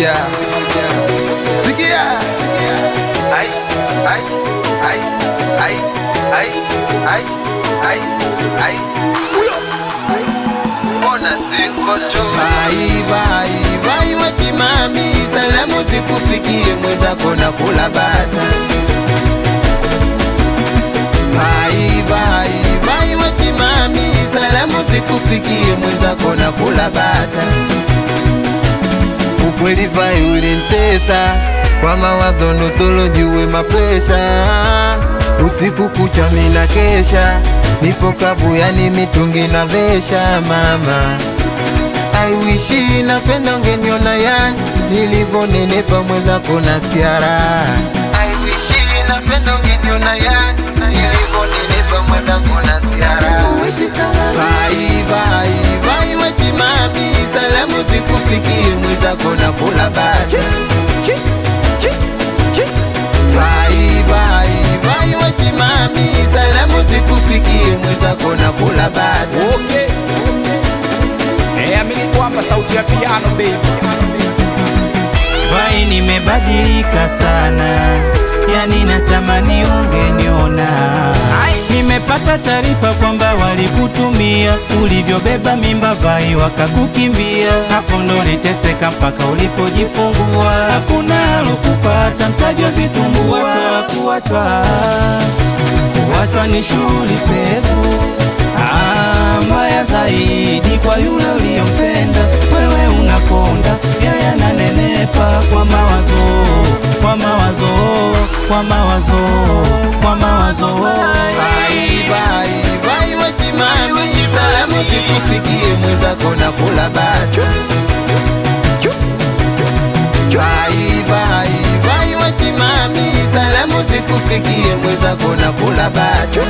moja. Sikia. Ai, ai, ai, ai, ai, ai, ai, ai. Mbona siko tu? Vai, vai, vai wachimami, salamu zikufikie mwenzako na kula bata. Vai, vai, vai wachimami, salamu zikufikie mwenzako na kula bata. Ukweli vai ulinitesa kwa mawazo nusolo jue mapresha, usiku kucha mina kesha, nipo kabuyani mitungi na vesha mama I wish napenda ungeniona yani nilivyonenepa mwenzako nasikia raha. I wish napenda ungeniona yani nilivyonenepa mwenzako nasikia raha. Vai vai vai wachimami, salamu zikufikie mwenzako na kula bata. Vai vai vai wachimami, salamu zikufikie mwenzako na kula bata. Okay. Eh, amini kwamba sauti ya piano baby. Vai, nimebadilika sana, yani natamani ungeniona. Nimepata taarifa kwamba walikutumia ulivyobeba mimba, Vai wakakukimbia. Hapo ndo niteseka mpaka ulipojifungua. Hakuna alokupata mtaji wa vitumbua, kuachwa kuachwa ni shughuli pevu. Ah, mbaya zaidi kwa yule uliyompenda, wewe unakonda, yeye ananenepa kwa mawazo, kwa mawazo, kwa mawazo, kwa mawazo. Vai vai vai wachimami, salamu zikufikie mwenzako na kula bata. Vai vai vai wachimami, salamu zikufikie mwenzako na kula bata.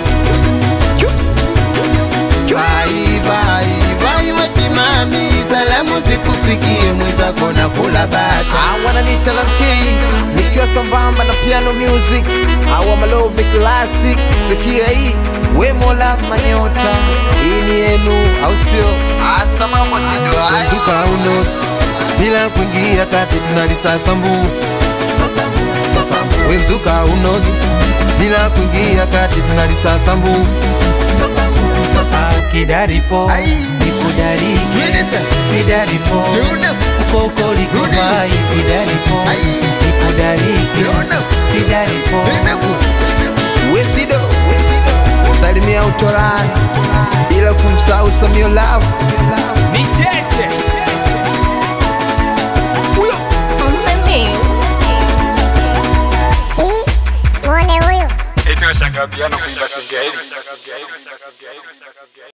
Vai vai vai wachimami, salamu zikufikie mwenzako na kula bata. I wanna need Talanki nikiwa sambamba na piano music au Malove classic. Sikia hii we mola manyota, hii ni yenu au sio? Asa mambo si ndio hayo. Tuka uno bila kuingia kati tunalisasa mbu we mzuka unogi bila kuingia kati tunalisasa mbu Kidaripo, Ai. nikudariki, Yenesa. kidaripo, koko likuwai, kidaripo, Ai. nikudariki, Yona. kidaripo. We Fido, we Fido, salimia utorani bila kumsahau Samio Love. Ni cheche. Muone huyu Eti unashangaa piano kuimba Kiswahili.